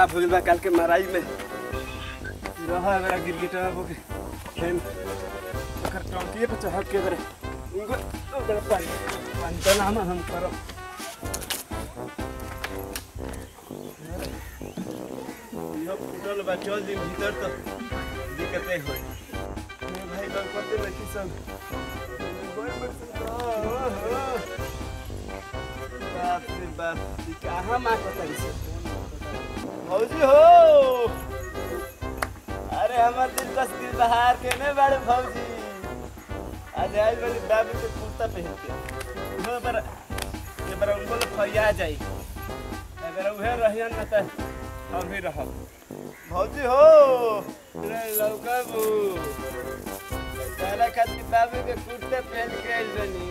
साफ हो गइल बा काल के माराई में रहा मेरा गिरगिटा हो के फेन ओकर टंकी पे चढ़ के बरे उनको उधर पानी पानी तो नाम हम करो यो फुटल बा चल दिन भीतर तो दिक्कते होई मेरे भाई लोग पते में किसन बड़ बड़ बाप रे बाप ई कहाँ माँ को तरी से भौजी हो अरे हमार दिल बस दिल बहार के ने बड़े भौजी आज आज वाली बाबू के कुर्ता पहन के वो पर ये पर उनको फरिया जाई अगर उहे रहियन न त हम भी रहब भौजी हो रे लौका बू सारा खातिर बाबू के कुर्ते पहन के आइल बनी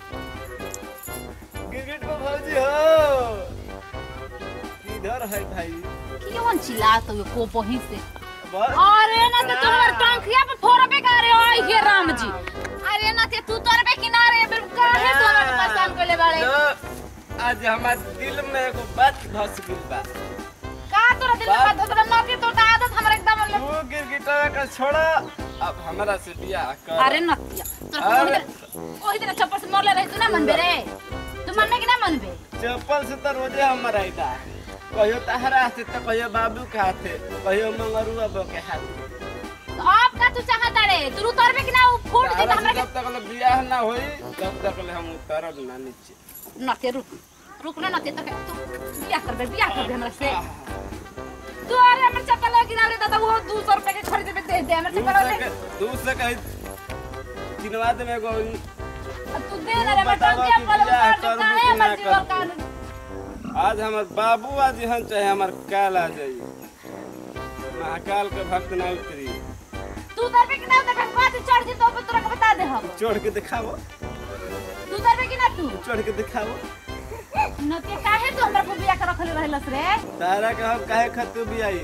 गिरगिट को भौजी हो किधर है भाई क्यों चिल्लात हो को पही से बहुत अरे ना ते तुम्हार टंकिया पे फोड़बे करे ओए हे राम जी अरे ना ते तू तोरबे किनारे बे काहे तो हमें परेशान करले बाड़े तो आज हमार दिल में एगो बात धस गइल बा का तोरा दिल में बात होत ना के तो आदत हमर एकदम ले तू गिरगिटवा का छोड़ा अब हमरा से बियाह कर अरे नतिया तो अरे। ओही दिन चप्पल से मोरले रही तू ना मनबे रे तू मनने कि ना मनबे चप्पल से तो रोजे हम आइता कहियो तहरा हाथे तो कहियो बाबू के हाथे कहियो मंगरुआ बो के हाथे तो अब का तू चाहता रे तू उतरबे कि ना उ फूट दे तहरा से हमरा जब तक ले बियाह ना होई तब तक ले हम उतरब ना नीचे के नते रुक रुक ना नते तक तू बियाह करबे बियाह करबे हमरा से तू अरे हमर चप्पल गिरा रे दादा वो 200 रुपए के खरीदे पे दे दे हमर चप्पल दूसरे ले के दूसरे कहीं किनवा दे में एगो अब तू दे ना रे बेटा बतावा क्या कि पल बियाह उतार करबू काहे कि हमर ना जीवन करबू? का आज हमार बाबू आज यहाँ चाहे हमार काल आ जाई महाकाल के भक्त ना उतरी तू उतरबे कि ना उतरबे बात चढ़ जी तो तोरा के बता दे हम चढ़ के दिखाओ तू उतरबे कि ना तू चढ़ के दिखाओ नते काहे तू हमरा को बियाह कर रखले रहलस रे तारा के हम काहे खतु भी आई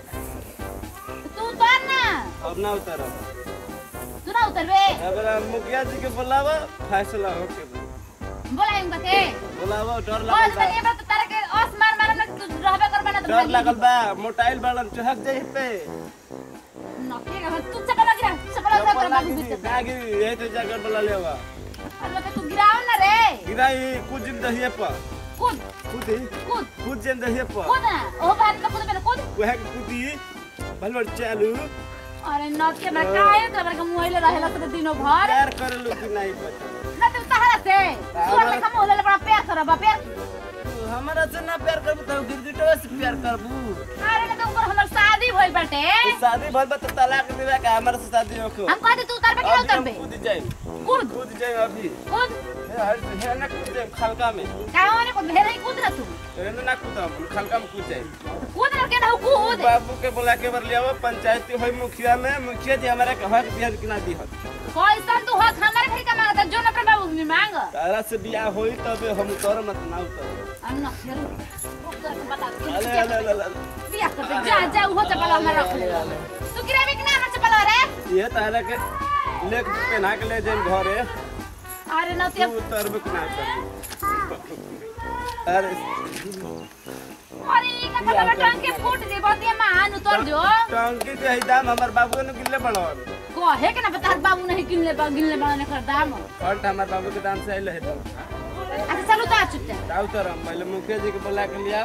तू उतर ना अब ना उतर तू ना उतरबे अब मुखिया जी के बुलावा फैसला हो के बोला इनका के बुलावा डर बोल लागल बा तनी बा तारा के ओस मार मार ना तू रहबे करबे ना तो डर लागल बा मोटाइल बालन चहक जाई पे नते का तू चपला गिरा चपला उतार कर बाबू बीच गागी यही तो जगह बुला लेवा अल्लाह के तू गिराओ ना रे गिराई कुछ दिन दहिए पर कूद कूदी कूद कुछ दिन दहिए पर कूद ना ओ बात का कूद पे कूद वह कूदी भलवर चालू अरे नते ना काहे तो हमरा के मोहिले रहेला तो दिनो भर प्यार कर लो कि नहीं पता ना तू तहरा से सोर में हम मोहिले बड़ा प्यार करबा प्यार तू हमारा से ना प्यार करबू तो गिरगिटवा से प्यार करबू अरे ना तो ऊपर हमर शादी भइल बाटे तू शादी भइल बा तो तलाक देवे का हमारा से शादी होको हम कहते तू उतरबे कि ना अभी हम उतरबे कूद जाए कूद कूद जाए अभी कूद हे हर हे ना कूद जाए खलका में काहे ने को भेरे कूद ना तू हे ना कूद हम खलका में कूद जाए कूद ना के ना कूद बाबू के बोला के बर लियावा पंचायती होई मुखिया में मुखिया जी हमारा के हक दिया कि ना दी हक कैसन तू हक हमारे घर का मांगता जो ना अपने बाबू में मांग तारा से बियाह होई तब हम उतर मत ना उतर अन्ना फिर उतर बता अले अले अले अले बिया कर दे। जा जा वो चपल हमरा रख ले तू गिराबे कि ना हमर चपल रे ये तारा के ले पहना के ले जाए घरे अरे ना ते तू उतर के ना कर अरे अरे ई का पता टंग के फूट दे बतिया मान उतर जो टंकी के ही दाम हमर बाबू ने गिल्ले बढ़ल कहे के ना बता बाबू नहीं किनले बा गिनले बा कर दाम फट हमर बाबू के दाम से आइल है तो अच्छा चलो ता चुटे जाओ तर हम पहले मुखिया जी के बुला के लिया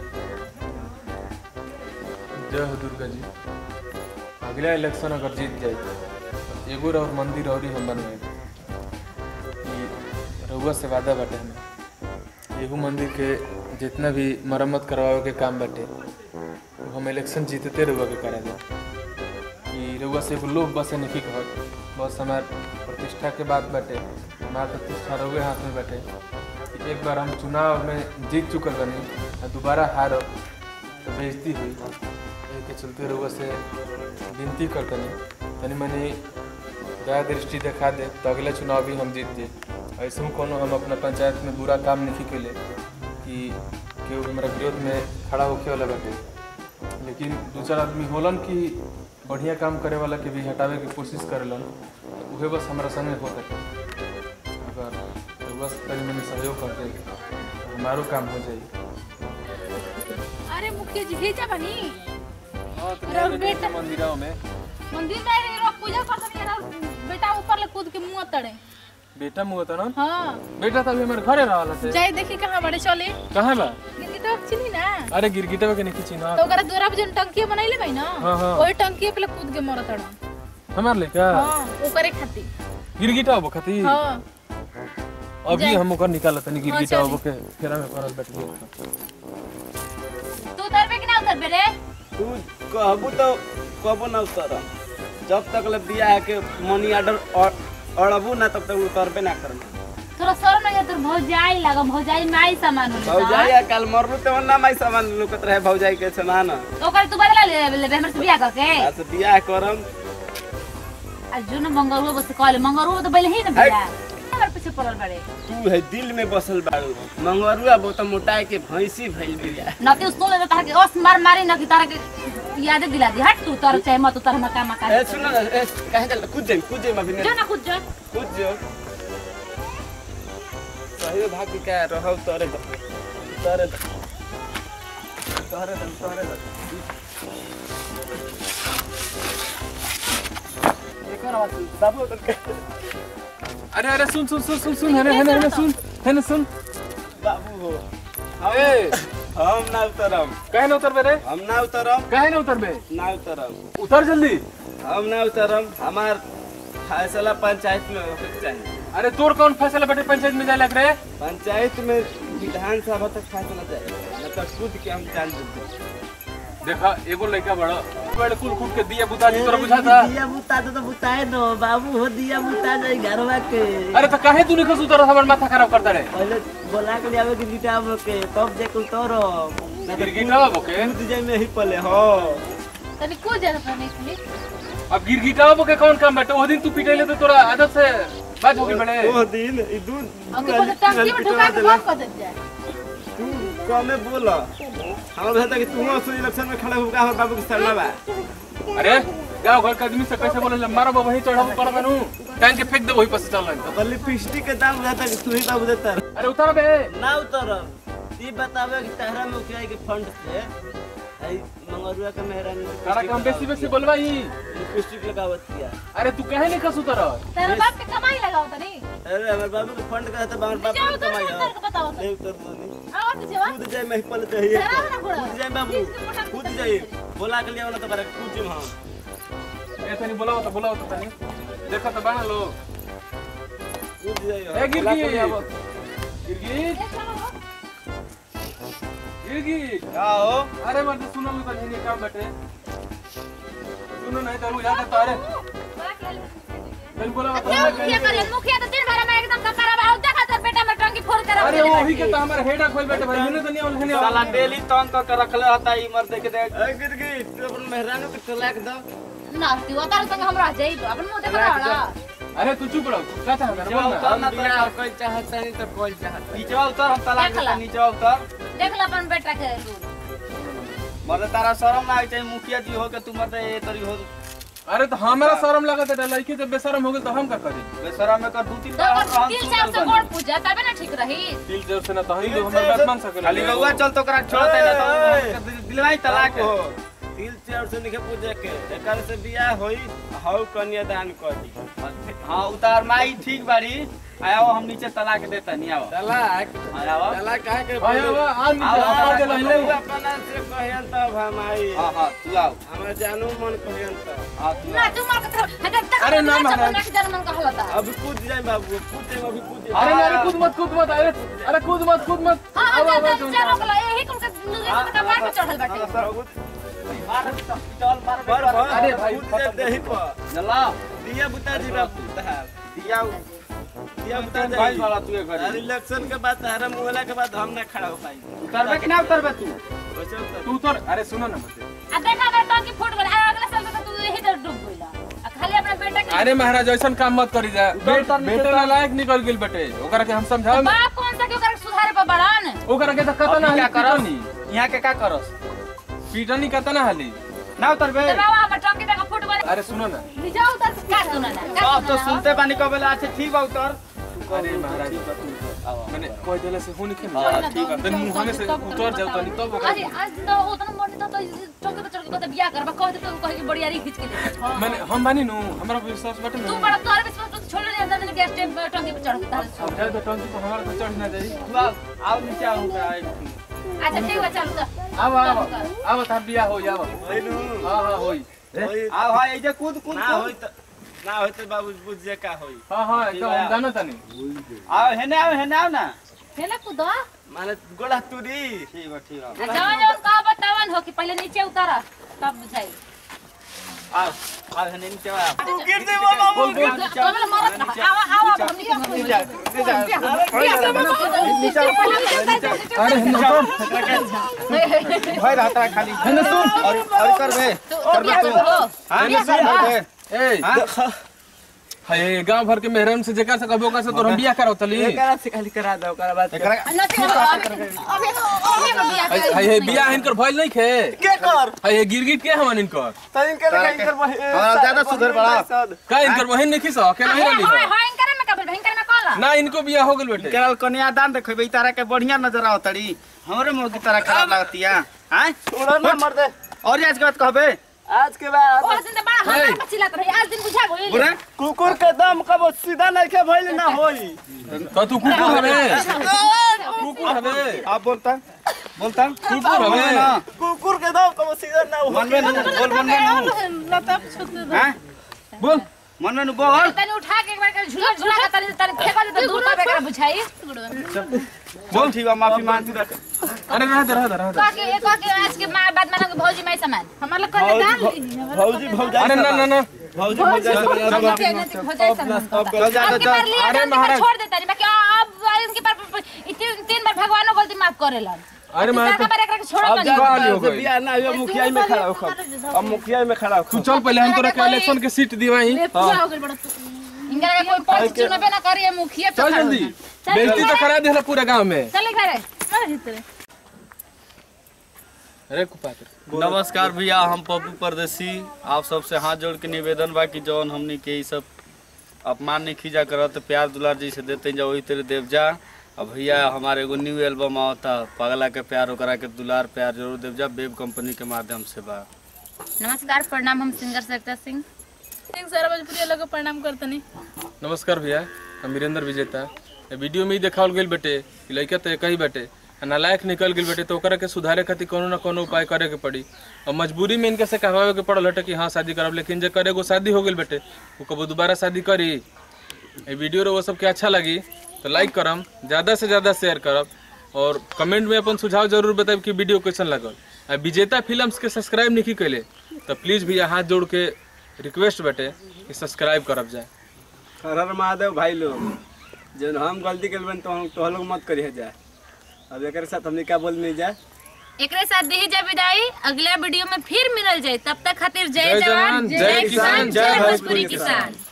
जय हो दुर्गा जी अगला इलेक्शन अगर जीत जाए तो एगो और मंदिर और ही हम बनवाए ई रउआ से वादा बाटे हमें एगो मंदिर के जितना भी मरम्मत करवावे के काम बाटे वो हम इलेक्शन जीतते रउआ के करा दे कि रउआ से एगो लोभ बसे नहीं कहत बस हमार प्रतिष्ठा के बात बाटे हमार प्रतिष्ठा रउए हाथ में बाटे कि एक बार हम चुनाव में जीत चुकल बनी आ दोबारा हारब तो बेइज्जती हुई एही के चलते रउआ से विनती करतनी तनी मनी दया दृष्टि देखा दे तो अगले चुनाव भी हम जीत जाए ऐसे में कोनो हम अपना पंचायत में बुरा काम नहीं कैले कि केहू हमारा विरोध में खड़ा होके वाला बाटे लेकिन दू चार आदमी होलन कि बढ़िया काम करे वाला के भी हटावे के कोशिश करेलन तो उहे बस हमारा संगे हो सके अगर बस तनी मनी सहयोग कर दे तो हमारो काम हो जाई अरे मुखिया जी भेजा बनी हाँ तो अरे मेरे बेटा। मंदिरों में मंदिर में ही लोग पूजा करते हैं ना बेटा ऊपर ले कूद के मुंह तड़े बेटा मुँह था ना हाँ बेटा तो अभी हमारे घरे रहला से जाए देखी कहाँ बड़े चले कहाँ बा लेकिन तो चिनी ना अरे गिरगिटवा के नहीं चिन्हा तो ओकरा दूरा पे जन टंकी बनाइले भाई ना हाँ, हाँ। वही टंकी पे ले कूद के मरत तड़न हमार लेका हाँ ओकरे खातिर गिरगिटा हो बखती हाँ अभी हम ओकर निकालत नहीं गिरगिटा हाँ, हो के फेरा में पड़ल बैठ गए तू उतरबे कि ना उतरबे रे तू कहबू तो कहबो ना उतर जब तक ले बियाह के मनी ऑर्डर अड़बू ना तब तक उतरबे ना करना थोड़ा शर्म नहीं तोर भौजाई लगा भौजाई माई सामान होले भौजाई आ काल मरलू तो ना माई सामान लुकत रहे भौजाई के छना ना तो ओकर तू बदला ले ले हमर से बियाह करके आ तो बियाह करम आ जो न मंगरुआ बस कहले मंगरुआ तो पहले ही न बियाह हमर पीछे पड़ल बड़े तू है दिल में बसल बाड़ू मंगरुआ वो तो मोटाए के भैंसी भइल बिया न कि उसको ले तार के ओस मार मारी न कि तारा के याद दिला दी हट तू तर चाहे मत उतर हम काम का ए सुन ना ए काहे चल कूद जाई कूद जाई अभी जो ना कुछ जो कूद जो सही भाग के क्या रहौ तोरे द तोरे द तोरे द तोरे द एकर आवाज बाबू तो अरे अरे सुन सुन सुन सुन सुन हेने हेने हेने सुन हेने सुन बाबू हो ए हम ना उतरम काहे ना उतरबे रे हम ना उतरम काहे ना उतरबे ना उतरम उतर जल्दी हम ना उतरम हमार फैसला पंचायत में होके चाहिए अरे तोर कौन फैसला बेटे पंचायत में जाए लग रहे पंचायत में विधानसभा तक फैसला जाए न तो खुद के हम जान देते देखा एगो लड़का बड़ा बड़े कुल कुल के दिया बुता जी तोरा बुझा था दिया बुता दे तो बुताए दो बाबू हो दिया बुता जाए घरवा के अरे तो काहे तू निकल उतर हमर माथा खराब करता रे पहले बोला के लियावे के गिटार के तब जे कुल तोरो गिरगिटा बोके कूद जाए में ही पले हो तनी कुछ ज्यादा पड़ने के लिए अब गिरगिटा बोके कौन काम बाटे ओ दिन तू पिटैले तो तोरा आदत से बात हो गई बड़े वो दिन ई दूध अब तो टंकी में ढुका के बंद कर दे जाए तू कमे बोल हमरा कहता कि तू असली इलेक्शन में खड़ा होगा हमर बाबू के सरना बा अरे गांव घर के आदमी से कैसे बोले मारो बाबू वही चढ़ाबो कर बनू टांग के फेंक दे वही पर से चल रहा तो लिपस्टिक के दाम रहता कि तू ही बाबू देता अरे उतर बे ना उतरब ई बतावे कि तहरा में उठाए के फंड से आई मंगरुआ के मेहरानी कारा काम बेसी बेसी बोलवाई लिपस्टिक लगावत किया अरे तू काहे नहीं कसु उतर तेरा बाप के कमाई लगाओ तनी अरे हमर बाबू के फंड का तो हमर बाबू जाओ के उतर कमाई उतर के बताओ नहीं उतर दो नहीं आओ पीछे वा कूद जाए में ही पले चाहिए तेरा ना घोड़ा कूद जाए बाबू कूद जाए बोला के लिए वाला तो करे कूद जाए हम ए तनी बोलाओ तो बोलाओ तो तनी देखो तो बाना लो कूद जाए ए बोला के गिरगी लिए आवो। गिरगी गिरगी का हो अरे मर्द सुनो लो तनी ये काम बटे सुनो नहीं तो बुझा तो अरे तनी बोलाओ तो क्या मुखिया करे मुखिया तो दिन भर में एकदम कपड़ा बाहर देखा तो बेटा में टंकी फोड़ कर अरे वही के तो हमारा हेडा खोल बैठे भाई हिने तो नहीं और हिने साला डेली तंग कर के रखले रहता ई मर देख दे ए गिरगी तू अपन मेहरानू के तलाक दो ना तू उतर संग हमरा जाई अपन मुंह देखा रहा अरे तू चुप रहो क्या चाह नीचे उतर ना तो कोई चाहता नहीं तो कोई चाहता नीचे उतर हम तलाक देता नीचे उतर देख ला अपन बेटा के मर्द तारा शरम ना आई चाहिए मुखिया जी हो के तू मर्द ए तरी हो अरे तो हमारा शर्म लगत है लड़की जब बेशरम हो गई तो हम का करी बेशरम में कर दू तीन तो बार अगर हम दिल सुन से आपसे बनी। गोड़ पूजा तबे ना ठीक रही दिल जब से ना तो हम लोग हमारे बात मान सके खाली रउआ चल तो करा छोड़ दे ना तो दिलवाई तलाक हो तिल चार से निके पूजे के एकर से बियाह होई हाउ कन्यादान कर दी हाँ उतार माई ठीक बाड़ी आया हम नीचे तलाक देता नहीं आओ तलाक आया आओ तलाक काहे के आया हुआ आन आओ, आओ, आवाज आओ, ले लोग अपना से कहन तब हम आई हाँ हाँ तू आओ हमरा जानू मन कहन तब हाँ तू ना आओ तू मार के हटा तक अरे ना महाराज। ना जन्म मन कहला था अभी कूद जाए बाबू कूद जाए अभी कूद जाए अरे अरे कूद मत कूद मत अरे अरे कूद मत कूद मत हां अब अब हां तुम चलो चलो यही कुल के नुरे के कपार पे चढ़ल बाटे पर अरे भाई, कूद जाए दही पर जला दिया बुता जी बाबू तहार दिया दिया बुता भाई जाए वाला तू एक अरे इलेक्शन के बाद तहरा मुहला के बाद हम ना खड़ा हो पाई उतरबे कि ना उतरबे तू कैसे उतर तू तो अरे सुनो ना मुझे आ देखा मैं टंकी फूट गई आ अगले साल तक तू यही डूब गईला आ खाली अपना बेटा के अरे महाराज ऐसा काम मत करी जा बेटे ना लायक निकल गेल बेटे ओकरा के हम समझाओ बाप कौन सा के ओकरा के सुधारे पर बड़ान ओकरा के तो कतना क्या हाली करस पीटनी यहाँ के का करस पीटनी कतना हाली ना उतरबे तो बाबा हम टंकी देखा फूट गई अरे सुनो ना नीचे उतर के का सुना ना का अब तो सुना ना? सुनते बानी कबेला अच्छा ठीक बा उतर अरे महाराज मैंने कह देला से हो नहीं हाँ, खेल ठीक बा। तनी मुंह में से उतर जाओ तनी तब ओकरा अरे आज तो उतना मन था तो चौके पे चढ़ के कहते बियाह करबा कहते तो कहे कि बड़ी यारी खींच के ले मैंने हम बानी नु हमरा विश्वास बाटे तू ना बड़ा तोरे विश्वास पे छोड़ ले अंदर मैंने गैस टैंक टंकी पे चढ़ के तार अब जाए तो टंकी पर हमारा तो चढ़ ना जाई तू आओ आओ नीचे आओ अच्छा ठीक है चल तो आव आव आव तार बियाह हो जाव होइनु हां हां होई होई आओ भाई ऐसे कूद कूद ना होई त ना होई त बाबू बुझ जे का होई हां हां एकदम हम जानो तनी आओ हेने आओ हेने आओ ना हेला कूदो माने गोड़ा तुरी ठीक बा ठीक बा जवन जवन का बतावन हो कि पहले नीचे उतारा तब बुझाई आओ आओ हेने नीचे आओ तू गिर दे बाबा बोल बोल तो मेरा मरत रहा आवा आवा हमनी जा दे जा अरे भाई रहता है खाली हेने सुन और और कर बे कर बे तू हां हेने सुन कर बे ए हाय गांव भर के मेहरम से जेकर से कबो का से तो हम बियाह कराओ तली एकरा से खाली करा दो ओकरा बाद एकरा अभी अभी बियाह हाय हाय बियाह इनकर भइल नहीं खे के कर हाय गिरगिट के हमन इनकर तइन के तोरा लगा के- इनकर बहे हाँ, ज्यादा सुधर बड़ा। का इनकर बहन नहीं खिस अकेला ही रहली हाय हो हाय करे में कबल भयंकर में कॉल ना इनको बियाह हो गेल बेटे केरल कन्या दान देखबे तारा के बढ़िया नजर आवतड़ी हमरे मुंह की तरह खराब लगतिया हैं छोड़ो ना मर दे और आज के बात कहबे आज के बाद और दिन तो बड़ा हाय। हल्ला चिल्लात रही आज दिन बुझा गई बुरे कुकुर के दम कब सीधा नहीं के भइल ना होई तो तू कुकुर हवे कुकुर हवे आप बोलता बोलता कुकुर हवे ना कुकुर के दम कब सीधा ना हो मन में नु बोल मन में नु हैं बोल मन में नु बोल तने उठा के एक बार झूला झूला के तने तने फेंका दे तो दूर तक एकरा बुझाई बोल ठीक बा माफी मांगती रख अरे रह दे रह दे रह दे का के एक के आज के मां बाद मानो के भौजी माई समान हमार लोग कहले डाल भौजी भौजाई अरे ना ना ना भौजी भौजाई सब भौजाई समान चल जा अब के जा बार लिया अरे अरे महाराज। छोड़ देता नहीं बाकी अब इनके पर तीन तीन बार भगवानो गलती माफ करेला अरे मैं तीसरा बार एकरा के छोड़ अब कर जा गाली हो गई। बियाह ना हुआ मुखिया में खड़ा हो खब अब मुखिया में खड़ा हो तू चल पहले हम तोरा के इलेक्शन के सीट दिवाई पूरा हो गइल बड़ा इनका के कोई पंच चुनबे ना करिए मुखिया पे चल खड़ा जल्दी चल बेइज्जती तो करा देला पूरा गांव में चल घरे चल भीतर अरे कुपात्र नमस्कार भैया हम पप्पू परदेसी आप सबसे हाथ जोड़ के निवेदन बा कि जौन हमनी के ई सब अपमान नहीं खींचा करत प्यार दुलार जैसे देते जा वही तेरे देव जा अब भैया हमारे एगो न्यू एल्बम आवता पगला के प्यार ओकरा के दुलार प्यार जरूर देव जा बेब कंपनी के माध्यम से बा नमस्कार प्रणाम हम सिंगर सरिता सिंह सिंह सारा भोजपुरी लोग प्रणाम करतनी नमस्कार भैया हम वीरेंद्र विजेता ए वीडियो में ही देखावल गेल बेटे कि लड़का तो एक ही बेटे आ नालायक निकल गेल बेटे तो ओकरा के सुधारे खातिर कोनो ना कोनो उपाय करे के पड़ी और मजबूरी में इनके से कहवावे के पड़ल हटे कि हाँ शादी करब लेकिन जे करे एगो शादी हो गेल बेटे वो कबो दोबारा शादी करी ये वीडियो रो वो सबके अच्छा लगी तो लाइक करम ज़्यादा से ज़्यादा शेयर करब और कमेंट में अपन सुझाव जरूर बताब कि वीडियो कैसन लगल आ विजेता फिल्म्स के सब्सक्राइब नहीं कैले तो प्लीज़ भैया हाथ जोड़ के रिक्वेस्ट बेटे कि सब्सक्राइब करब जाए हर हर महादेव भाई लोग जब हम गलती कर बन तो हम तो लोग मत करिए जाए अब एक साथ हमने क्या बोल नहीं जाए एकरे साथ दी जा विदाई अगला वीडियो में फिर मिलल जाए तब तक खातिर जय जय जवान जवान, जय किसान, जय भोजपुरी किसान